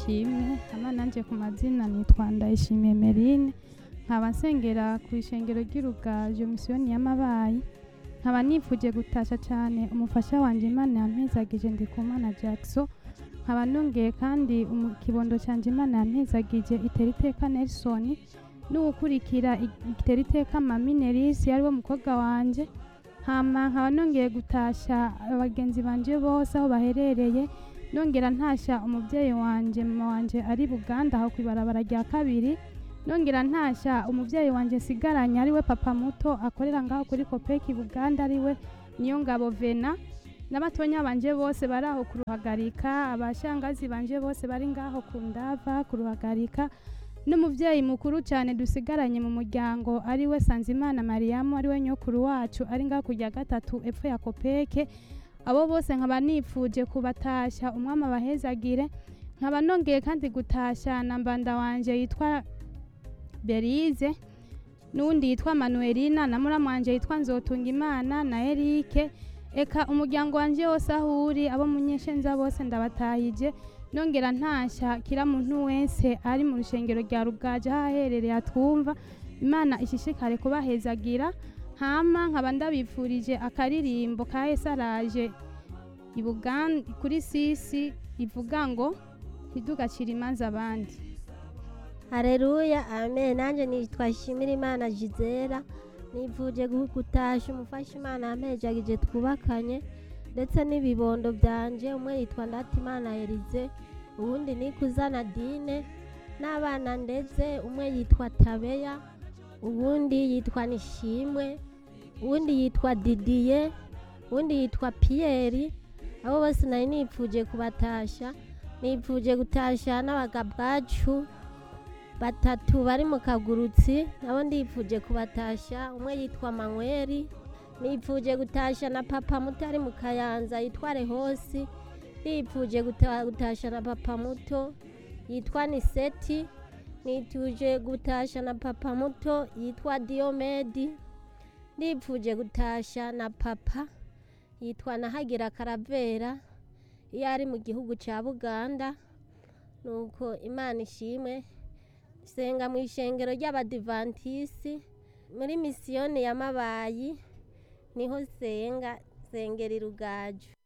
ishimwe hama nanje ku mazina nitwa ndayishimiye merine nkaba nsengera ku ishengero ry'urugajo misiyoni y'amabayi nkaba nifuje gutasha cyane umufasha wanjye imana yampezagije ndikumana jackson nkaba nongeye kandi umu- ikibondo cyanjye imana yampezagije itera iteka nelson n'uwukurikira i- itera iteka mami nerisi ariwe mukobwa wanjye hama nkaba nongeye gutasha abagenzi banje bose aho baherereye nongera ntasha umubyeyi wanje mama wanje ari buganda aho ku ibarabara rya kabiri nongera ntasha umubyeyi wanje nsigaranye ariwe papa muto akorera ngaho kuri kopeki buganda ariwe niyo ngabo vena n'abatonya banje bose bari aho kuruhagarika abashangazi banje bose bari ngaho ku ndava kuruhagarika n'umubyeyi mukuru cyane dusigaranye mu muryango ariwe sanzimana mariyamu ariwe nyokuru wacu ari ngaho ku rya gatatu epfo ya kopeke abo bose nkaba nifuje kubatashya umwami abahezagire nkaba nongeye kandi gutashya na mbanda wanje yitwa berize n'uwundi yitwa manuelina na muramu wanje yitwa nzotunga imana na erike eka umuryango wanje wose aho uri abo munyeshenza bose ndabatahije nongera ntashya kira muntu wese ari mu rushengero rya rugaje aho aherereye atwumva imana ishishikare kubahezagira hama nkaba ndabifurije akaririmbo ka esaraje ibugan kuri sisi ivuga ngo ntidugacire imanza abandi hareruya amen nanjye nitwa shimira imana gisera nifuje gutasha umufasha imana yampejagije twubakanye ndetse n'ibibondo byanje umwe yitwa ndatimana erize uwundi ni kuzana dine n'abana ndetse umwe yitwa tabeya uwundi yitwa nishimwe uwundi yitwa didiye uwundi yitwa piyeri abo bose nari nifuje kubatasha nifuje gutasha n'abagabwacu batatu bari mu kagurutsi nabo ndifuje kubatasha umwe yitwa manweri nifuje gutasha na papa muto ari mu kayanza yitwa rehosi nifuje guta- gutasha na papa muto yitwa niseti nifuje gutasha na papa muto yitwa diomedi nifuje gutasha na papa yitwa nahagira karavera iyo ari mu gihugu cya buganda nuko imana ishimwe senga mu ishengero ry'abadivantisi muri misiyoni ya mabayi niho senga sengera irugaju